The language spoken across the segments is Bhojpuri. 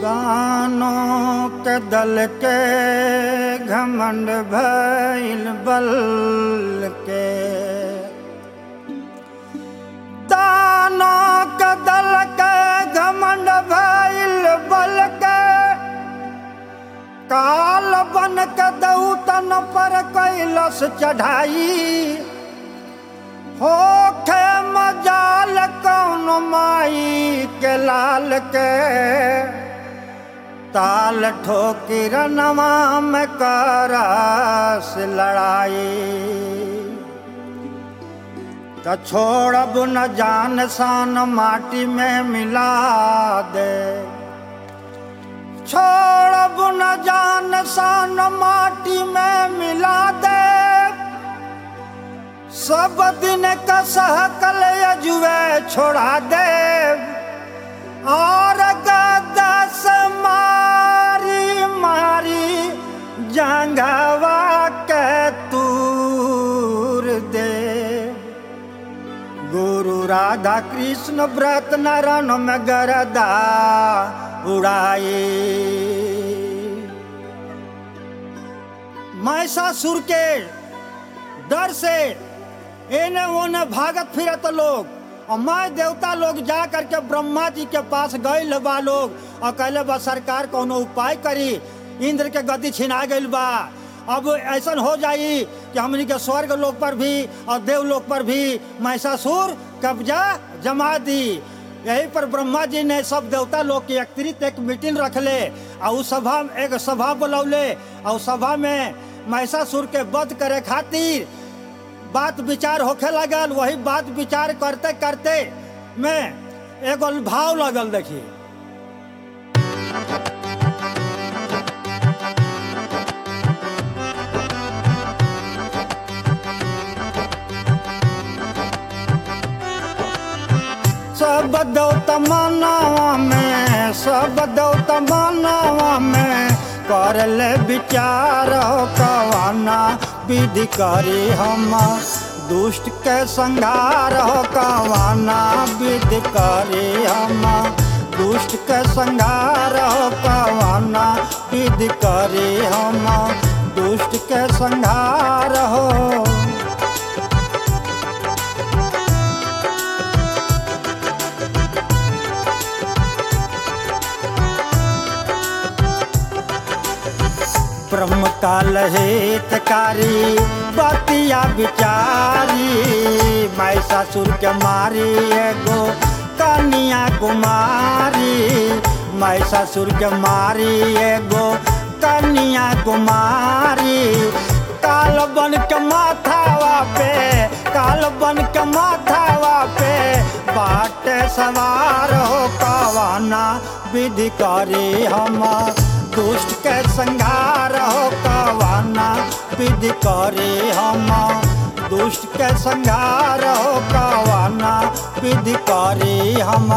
दानों के दल के घमंड भइल बल के दानों के दल के घमंड भइल बल के काल बन के दौतन पर कैलस चढ़ाई होखे मजाल कौन माई के लाल के ताल ठोकी रनवा में करस लड़ाई त छोड़ब न जान सान माटी में मिला दे छोड़ब न जान सान माटी में मिला दे सब दिन का सहकल अजुए छोड़ा दे और गदस मारी मारी जंगवा के तूर दे गुरु राधा कृष्ण व्रत नरण में गरदा उड़ाई महिषासुर के डर से एने ओने भागत फिरत लोग और मैं देवता लोग जा करके ब्रह्मा जी के पास गए बा लोग और कहले बा सरकार कोनो उपाय करी इंद्र के गद्दी छिना गइल बा अब ऐसा हो जाई कि हमनी के स्वर्ग लोक पर भी और देवलोक पर भी महिषासुर कब्जा जमा दी यही पर ब्रह्मा जी ने सब देवता लोग के एकत्रित एक मीटिंग रखले और उस सभा एक सभा बुलौले और सभा में महिषासुर के वध करे खातिर बात विचार होखे लगल वही बात विचार करते करते में एगो भाव लगल देखी सब दौत मानवा में सब दौत मानवा में कर ले विचार हो कवाना विधि करी हम दुष्ट के संहार हो कवाना विधि करी हम दुष्ट के संहार हो कवाना विधि करी हम दुष्ट के संहार हो ब्रह्म काल हितकारी बतिया बिचारी महिषासुर के मारी एगो कन्या कुमारी महिषासुर के मारी एगो कन्या कुमारी काल बन के माथावा पे काल बन के माथावा पे बाटे सवार हो कवाना विधि करी हम दुष्ट के संहार हो कवाना विधि करे हम दुष्ट के संहार हो कवाना विधि करे हम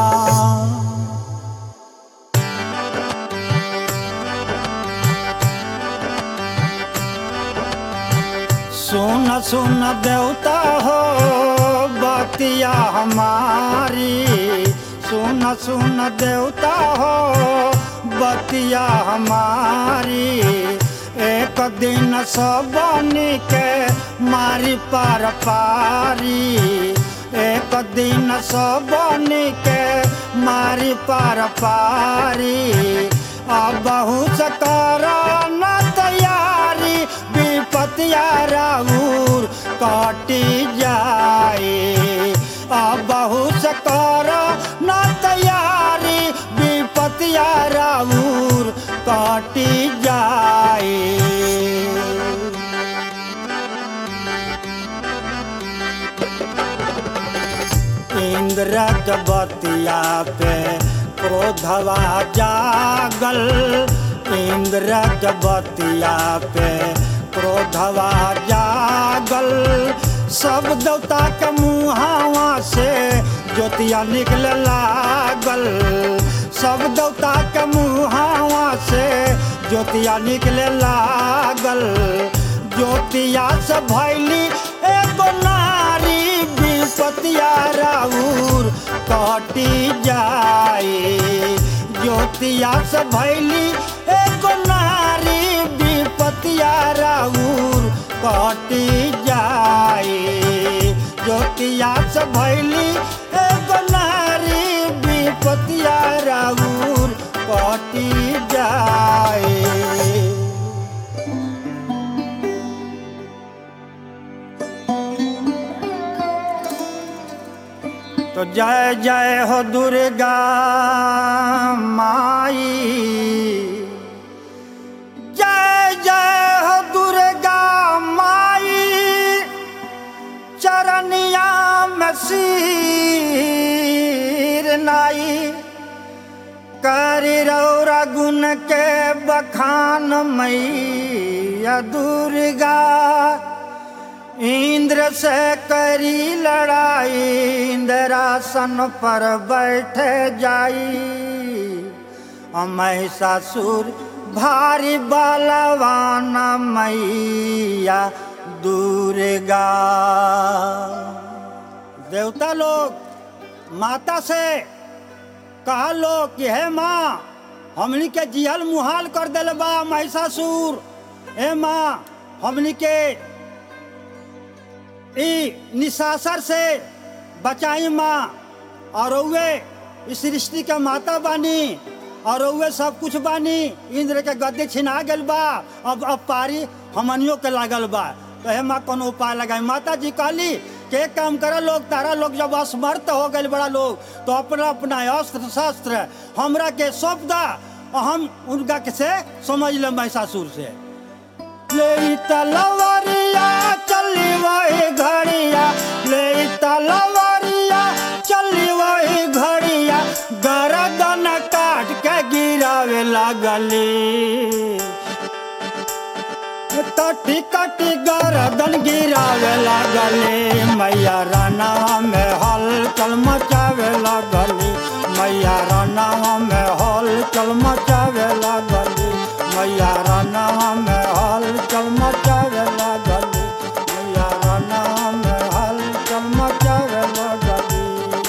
सुन सुन देवता हो बतिया हमारी सुन सुन देवता हो बतिया हमारी एक दिन सबनी के मारी पार पारी एक दिन सबनी के मारी पार पारी अब बहुत करा न तैयारी विपतिया राउर कटी जाए अब बहुत कर न तैयारी विपतिया राउर कटी जाए इंद्र के बतिया पे क्रोधवा जागल इंद्र के बतिया पे क्रोधवा जागल सब देवता के मुहावा से ज्योतिया निकले लागल सब देवता के मुहावा से ज्योतिया निकले लागल ज्योतिया से भैली एगो नारी विपतिया राउर कटी जाए ज्योति ज्योतिया से भैली एगो नारी विपतिया राउर कटी जाए ज्योतिया से भैली एगो नारी विपतिया राउर कटी जाए तो जय जय हो दुर्गा माई जय जय हो दुर्गा माई चरनिया में सिर नाई करी रौरा गुण के बखान मैया दुर्गा इंद्र से करी लड़ाई इंद्रासन पर बैठे जाई महिषासुर भारी बलवान मैया दुर्गा देवता लोग माता से कहा लोग कि हे माँ हमनी के जिहल मुहाल कर दिल बा महिषासुर हे माँ हमनी के ई निशासर से बचाई माँ और वे इस सृष्टि के माता बानी और वे सब कुछ बानी इंद्र के गद्दे छिना गल बा अब अब पारी हमनियों के लागल बा तो हे माँ कोनो उपाय लगाई माता जी कहली के काम करे लोग तारा लोग जब असमर्थ हो गए बड़ा लोग तो अपना अपना अस्त्र शस्त्र हमरा के सौंप दा और हम उनका के से समझ ले महिषासुर से ले तलवारिया चली वही घड़िया ले तलवारिया चली वही घड़िया गरदन काट के गिरावे लागली कटी कटी गरदन गिरावे लागली मैया राना में हलचल मचावे लागली मैया राना में हलचल मचावे लागली मैया राना में हलचल मचावे लागली मैया राना में हलचल मचावे लागली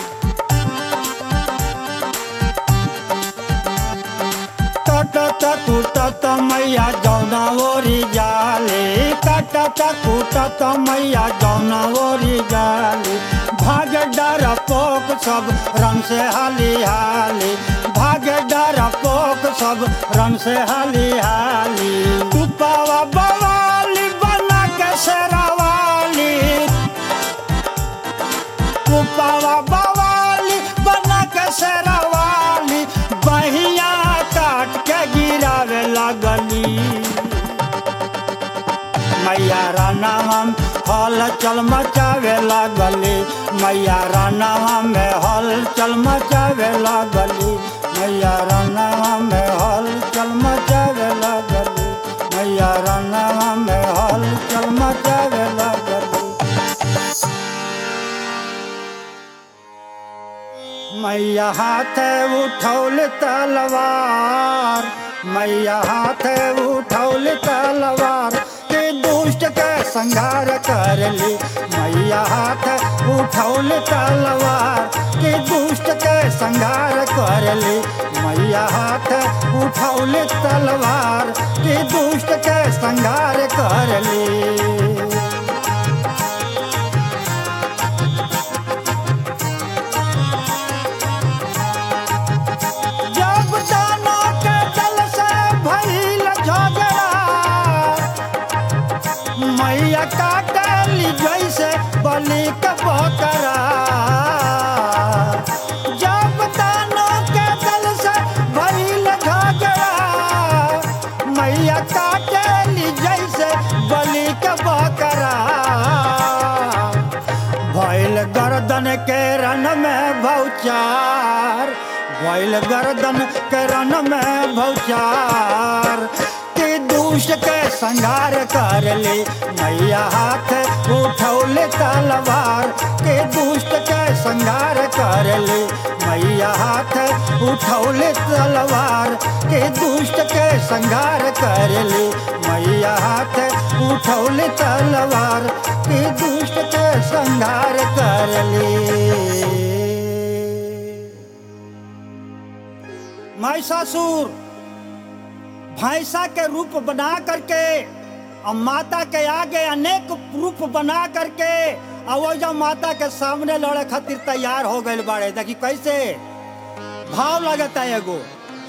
कटत कुटत मैया जौना ओरी जाले कटत कुटत मैया जौना ओरी जाले भाग डर पोक सब रंग से हाली हाली भाग डर पोक सब रंग से हाली हाली तुपावा बवाली बना के शेरावाली तुपावा बवाली बना के शेरावाली बहिया काट के गिरावे लगली मैया रानाम हल चल मचावे लागली मैया रानाम में हल चल मचावे लागली मैया रानाम में हल चल मचावे लागली मैया रानाम में हल चल मचावे लागली मैया हाथ उठौल तलवार मैया हाथ उठौल तलवार के दुष्ट के संहार कर ली मैया हाथ उठौल तलवार के दुष्ट के संहार कर ली मैया हाथ उठौल तलवार के दुष्ट के संहार कर ली जब दाना के दल से भइल झगड़ा मैया काटली जैसे बलि के बकरा जब दाना के दल से भइल झगड़ा मैया काटली जैसे बलि के बकरा भइल गर्दन के रन में भौचार भइल गर्दन के रन में भौचार के दुष्ट के संहार कर ले मैया हाथ उठौले तलवार के दुष्ट के संहार कर ले मैया हाथ उठौले तलवार के दुष्ट के संहार कर ले मैया हाथ उठौले तलवार के दुष्ट के संहार कर ले महिषासुर भैंसा के रूप बना करके और माता के आगे अनेक रूप बना करके और वो जब माता के सामने लड़े खातिर तैयार हो गए बाड़े देखी कैसे भाव लगता है एगो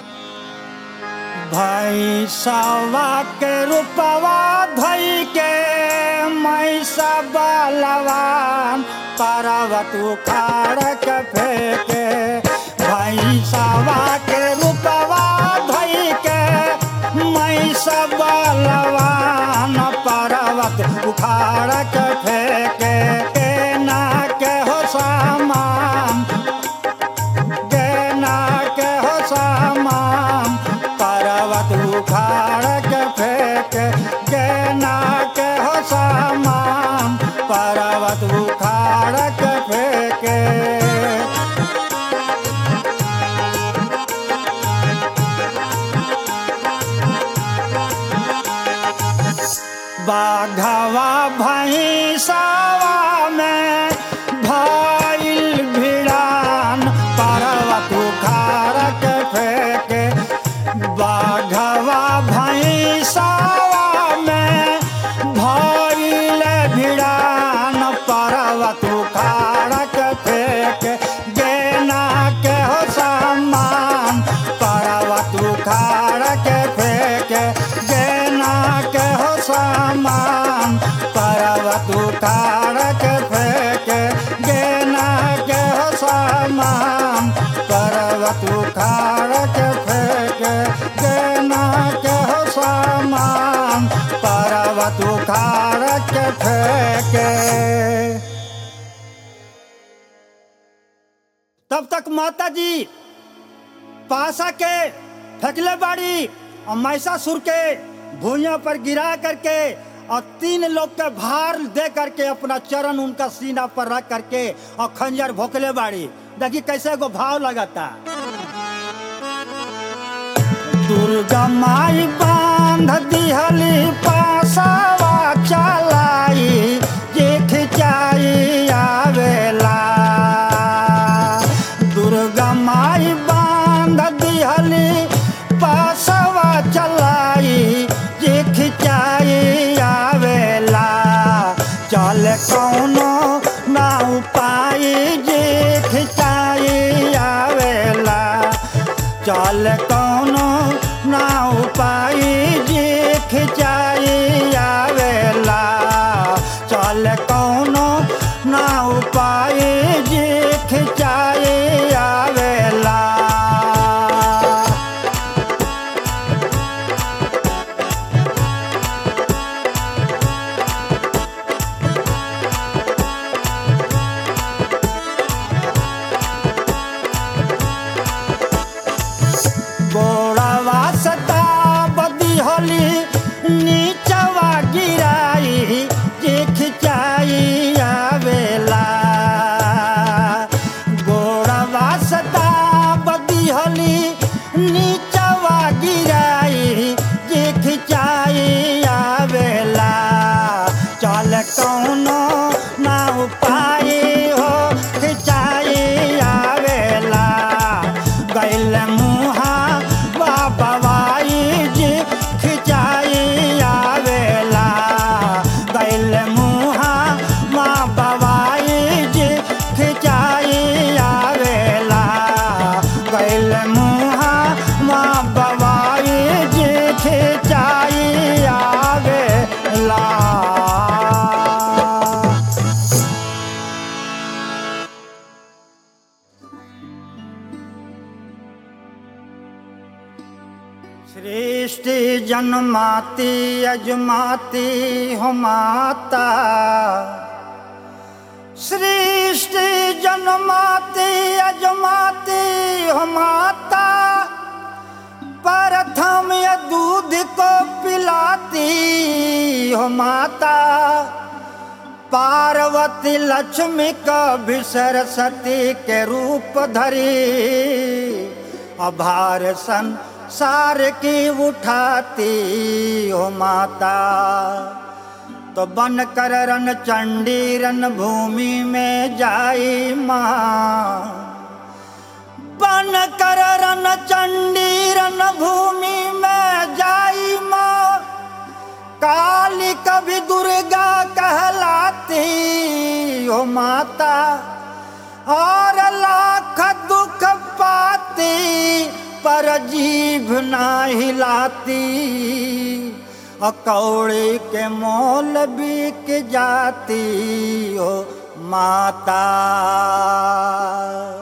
भैंसवा के रूपवा धई के मैसा बलवान पर्वत उखाड़ के फेंके भैंसवा के रूपवा धई के मैसा बलवान पर्वत उखाड़ के फेंके के ना के हो सामान गेना के हो सामान पर्वत उखाड़ के फेंक गेना के हो सामान पर्वत उखाड़ के फेंक बाघवा भैंसवा में भइल भिड़ान पर्वत उखाड़ के फेंके बाघवा भैंसवा में भइल भिड़ान पर्वत उखाड़ के फेंके गेना के हो सामान पर्वत उखाड़ के फेंके गेना के हो सामान पर्वत उखाड़ के फेंके गेना के हो सामान पर्वत उखाड़ के फेंके गेना के हो सामान पर्वत उखाड़ के फेंके तब तक माता जी पासा के फेंकले बाड़ी और महिषासुर के भूया पर गिरा करके और तीन लोग के भार दे करके अपना चरण उनका सीना पर रख करके और खंजर भोकले बाड़ी देखी कैसे को भाव लगाता दुर्गा माई बांध दिहली पासावा चलाई जे खिंचाई आवेला दुर्गा माई बांध दिहली पासवा चलाई जे खिंचाई आवेला चल कौनो ना उपाय जे खिंचाई आवेला चल कौनो ना उपाय जे खिंचाई आवेला चल कौनो ना उपाय जे खिंचाई आवेला गोड़ावा सता बदी होली नीचवा गिराई जे खिंचाई आवेला गोड़ावा सता बदी होली नीचवा गिराई जे खिंचाई आवेला चल कौनो ना उपाय हो खिंचाई आवेला गैल मुहा बाबाई जी खिंचाई आवेला गैल मुहा माँ बाबाई जी खिंचाई आवेला गैल मुहा माँ बाबाई जी खिंचाई आवेला सृष्टि जन्माती अजमाती हो माता सृष्टि जन्माती अजमाती हो माता प्रथम ये दूध को पिलाती हो माता पार्वती लक्ष्मी कभी सरस्वती के रूप धरी अभार संसार की उठाती हो माता तो बन कर रण चंडी रण भूमि में जाई माँ बन कर रन चंडी रन भूमि में जाई माँ काली कभी दुर्गा कहलाती हो माता और लाख दुख पाती पर जीभ ना हिलाती अकौड़ी के मोल बिक जाती हो माता